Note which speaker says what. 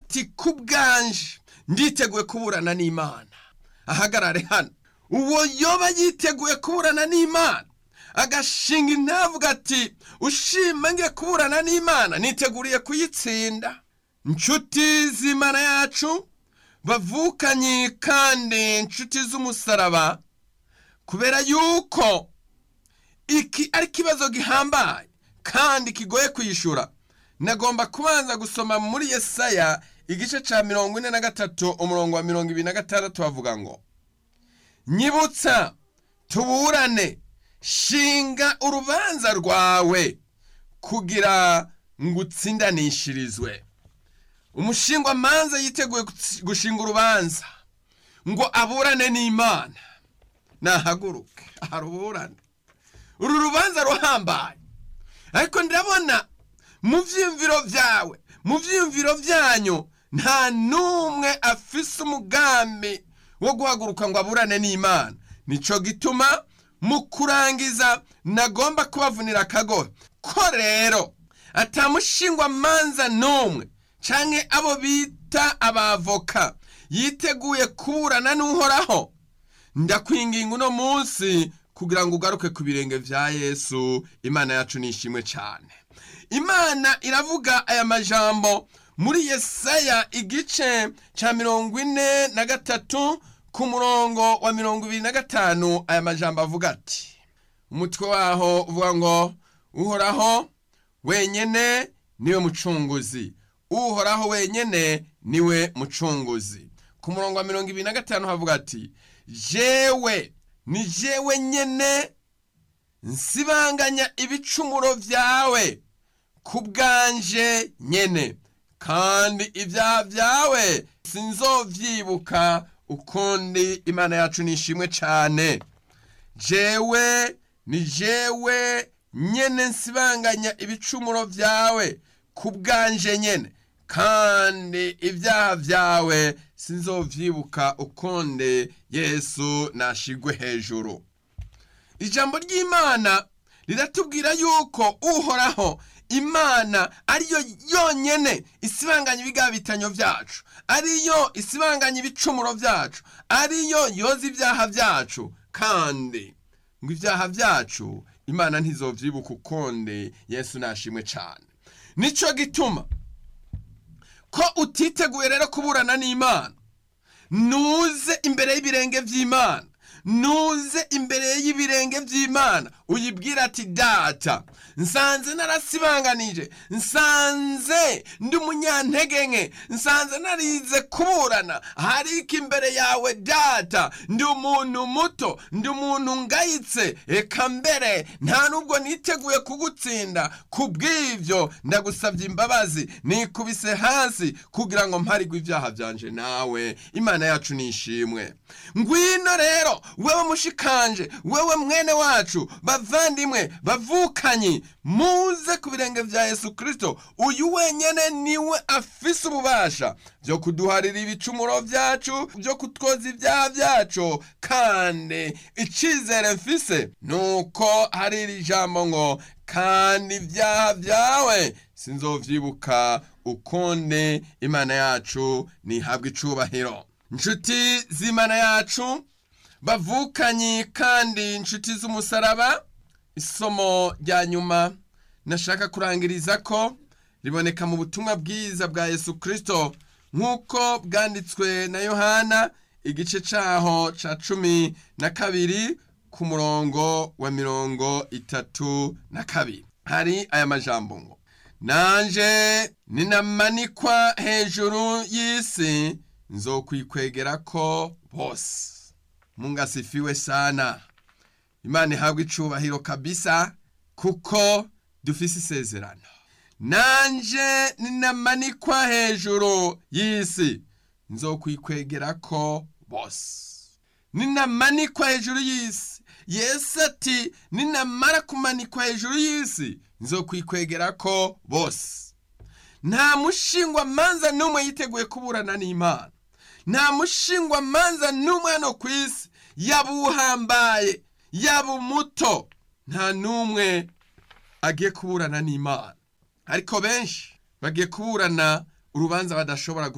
Speaker 1: ati ku bwanje nditeguye kuburana n'imana ahagarare hano uwo yoba yiteguye kuburana n'imana agashinga intavuga ati ushima ngiye kuburana n'imana niteguriye kuyitsinda inshuti z'imana yacu bavukanye kandi inshuti z'umusaraba kubera yuko iki ari ikibazo gihambaye kandi kigoye kwishyura nagomba kubanza gusoma muri yesaya igice cya mirongo ine na gatatu umurongo wa mirongo ibiri na gatandatu bavuga ngo nyibutsa tuburane shinga urubanza rwawe kugira ngo utsindanishirizwe umushingwamanza yiteguye gushinga urubanza ngo aburane n'imana nahaguruke aharuburane uru rubanza ruhambaye ariko ndabona mu byiyumviro byawe mu byiyumviro byanyu nta n'umwe afise umugambi wo guhaguruka ngo aburane n'imana nicyo gituma mu kurangiza nagomba kubavunira akagohe ko rero atamushingwamanza n'umwe cyangwa abo bita abavoka yiteguye kuburana n'uhoraho ndakwinginga uno munsi kugira ngo ugaruke ku birenge bya yesu imana yacu ni ishimwe cyane imana iravuga aya majambo muri yesaya igice cya mirongo ine na gatatu ku murongo wa mirongo ibiri na gatanu aya majambo avuga ati umutwe waho uvuga ngo uhoraho wenyine niwe mucunguzi uhoraho wenyine niwe mucunguzi ku murongo wa mirongo ibiri na gatanu havuga ati jewe ni jewe nyene nsibanganya ibicumuro byawe ku bwanje nyene kandi ibyaha byawe sinzovyibuka ukundi imana yacu nishimwe cyane jewe ni jewe nyene nsibanganya ibicumuro byawe ku bwanje nyene kandi ibyaha byawe sinzovyibuka ukundi yesu nashigwe hejuru ijambo ry'imana riratubwira yuko uhoraho imana ariyo yonyene isibanganya ibigabitanyo byacu ariyo isibanganya ibicumuro byacu ariyo yoza ibyaha byacu kandi ngo ibyaha byacu imana ntizovyibuka ukundi yesu nashimwe cyane nico gituma ko utiteguye rero kuburana n'imana nuze imbere y'ibirenge by'imana nuze imbere y'ibirenge by'imana uyibwira ati data nsanze narasibanganije nsanze ndi umunyantege nke nsanze narize kuburana hariko imbere yawe data ndi umuntu muto ndi umuntu ngayitse eka mbere nta nubwo niteguye kugutsinda ku bw'ibyo ndagusabye imbabazi nikubise hasi kugira ngo mparigwe ibyaha byanje nawe imana yacu nishimwe ngwino rero wewe mushikanje wewe mwene wacu bavandimwe bavukanyi muze ku birenge bya yesu kirisito uyu wenyine niwe afise ububasha byo kuduharira ibicumuro byacu byo kutwoza ibyaha byacu kandi icyizere mfise ni uko hari iri jambo ngo kandi ibyaha byawe sinzovyibuka ukundi imana yacu ntihabwe icubahiro inshuti z'imana yacu bavukanyi kandi inshuti z'umusaraba isomo rya nyuma nashaka kurangiriza ko riboneka mu butumwa bwiza bwa yesu kirisito nk'uko bwanditswe na yohana igice cyaho cya cumi na kabiri ku murongo wa mirongo itatu na kabiri hari aya majambo ngo nanje ninamanikwa hejuru y'isi nzokwikwegera ko bose Mungu asifiwe sana imana ihabwa icubahiro kabisa kuko dufise isezerano nanje ninamanikwa hejuru y'isi nzokwikwegera ko bose ninamanikwa hejuru y'isi yesu ati ninamara kumanikwa hejuru y'isi nzokwikwegera ko bose nta mushingwa manza n'umwe yiteguye kuburana n'imana nta mushingwa manza n'umwe hano ku isi yaba uhambaye yaba umuto nta n'umwe agiye kuburana n'imana ariko benshi bagiye kuburana urubanza badashobora